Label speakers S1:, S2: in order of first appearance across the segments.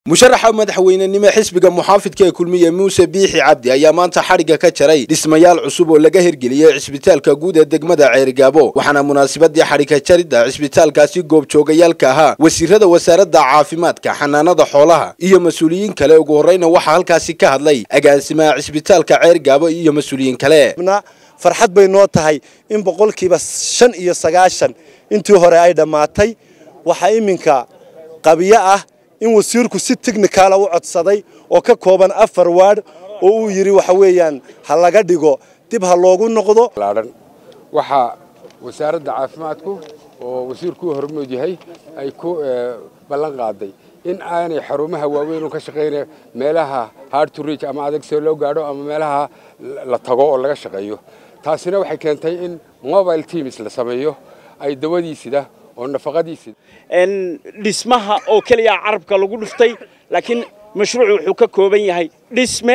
S1: musharaxa madaxweynenimo xisbiga muxaafidka ee kulmiye muuse biixi cabdi ayaa maanta xadhigga ka jaray dhismayaal cusub oo laga hirgeliyey cisbitaalka guud ee degmada ceerigaabo waxaana munaasabadii xadhigka jaridda cisbitaalkaasi goobjoogayaalka ahaa wasiirada wasaaradda caafimaadka xanaanada xoolaha iyo mas-uuliyiin kale ugu horreyna waxaa halkaasi ka hadlay agaasimaha cisbitaalka ceerigaabo iyo mas-uuliyiin kale
S2: farxad bay noo tahay in boqolkiiba shan iyo sagaashan intii hore ay dhammaatay waxaa iminka qabiyo ah in wasiirku si technicala u codsaday oo ka kooban afar waard oo uu yidhi waxa weeyaan ha laga dhigo dib ha loogu noqdo
S3: waxaa wasaaradda caafimaadku oo wasiirku u hormood yahay ay ku ballan qaaday in aanay xarumaha waaweyn ka shaqaynaya meelaha hard to reach ama adag see loo gaadho ama meelaha la tago oo laga shaqeeyo taasina waxay keentay in mobile teams la sameeyo ay dawadiisida oo nafaqadiisida
S4: dhismaha oo keliya carabka lagu dhuftay laakiin mashruucu wuxuu ka kooban yahay dhisme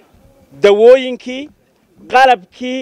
S4: dawooyinkii qalabkii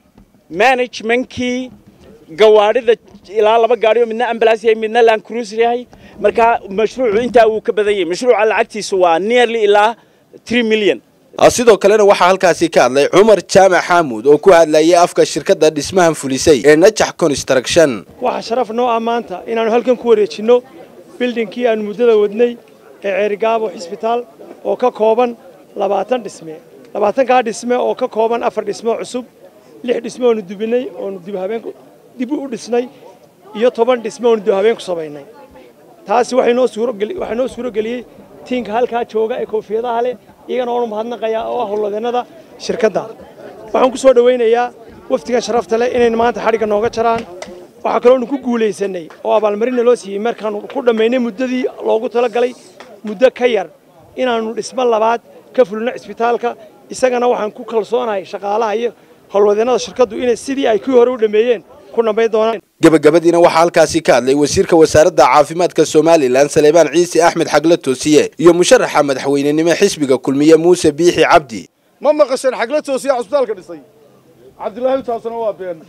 S4: managementkii gawaadhida ilaa laba gaadhi oo midna ambulance yahay midna land cruiser yahay marka mashruucu intaa wuu ka badan yahay mashruuca lacagtiisu waa nearly ilaa 3 million
S1: sidoo kalena waxaa halkaasi ka hadlay cumar jaamac xaamuud oo ku hadlayay afka shirkadda dhismahan fulisay ee najax construction
S5: waxaa sharaf noo ah maanta inaannu halkan ku wareejinno bildhinkii aannu muddada wadnay ee ceerigaabo xisbitaal oo ka kooban labaatan dhisme labaatankaa dhisme oo ka kooban afar dhismo cusub lix dhisme oonu dubinay oonu dib u dhisnay iyo toban dhisme oonu dibhabeen ku samaynay taasi waxay noo suuro geliyey tiinka halkaa jooga ee koofiyadaha leh iyagana waanu mahadnaqayaa oo ah howlwadeennada shirkadda waxaan ku soo dhowaynayaa wafdigan sharafta leh inaynu maanta xadhigga nooga jaraan waxaa kaloonu ku guulaysanay oo abaalmarinna loo siiyey markaannu ku dhammaynay muddadii loogu talagalay muddo ka yar inaannu dhismo labaad ka fulino cisbitaalka isagana waxaan ku kalsoonahay shaqaalaha iyo howlwadeennada shirkaddu inay sidii ay kuwii hore u dhammeeyeen ku dhammayn doonaan
S1: gabagabadiina waxaa halkaasi ka hadlay wasiirka wasaaradda caafimaadka somalilan saleebaan ciise axmed xagla toosiye iyo musharaxa madaxweynenimo xisbiga kulmiye muuse biixi cabdi
S6: ma maqasheen xagla toosiya cusbitaalka dhisay cabdilaahi taasna waa been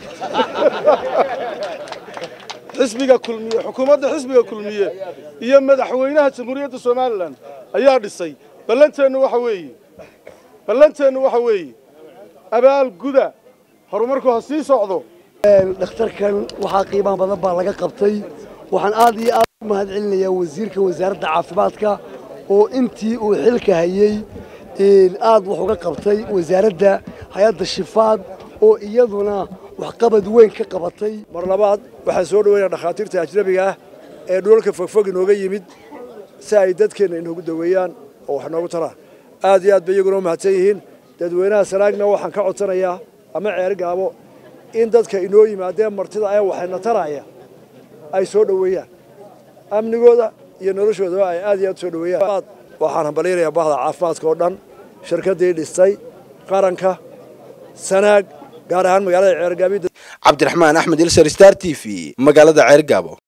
S6: xisbiga kulmiye xukuumadda xisbiga kulmiye iyo madaxweynaha jamhuuriyadda somalilan ayaa dhisay ballanteennu waxa weeye ballanteennu waxa weeye abaal guda horumarku ha sii socdo
S7: dhakhtarkan waxaa qiimaha badan baa laga qabtay waxaan aad iyo aad u mahad celinayaa wasiirka wasaaradda caafimaadka oo intii uu xilka hayey aad wax uga qabtay wasaaradda hay-adda shifaad oo iyaduna waxqabad weyn ka qabatay
S2: mar labaad waxaan soo dhaweynaa dhakhaatiirta ajnabiga ah ee dhulalka fogfog inooga yimid si ay dadkeenna inoogu daweeyaan oo wax noogu taraan aad iyo aad bay iyaguna u mahadsan yihiin dadweynaha sanaagna waxaan ka codsanayaa ama ceer gaabo in dadka inoo yimaadeen martida ee waxayna taraya ay soo dhoweeyaan amnigooda iyo noloshoodaba ay aad iyo aad soo dhoweeyaan waxaan hambalyanayaa bahda caafimaadka oo dhan shirkaddii dhistay qaranka sanaag gaar ahaan magaalada ceergaabi
S1: cabdiraxmaan axmed ilsar star t v magaalada ceergaabo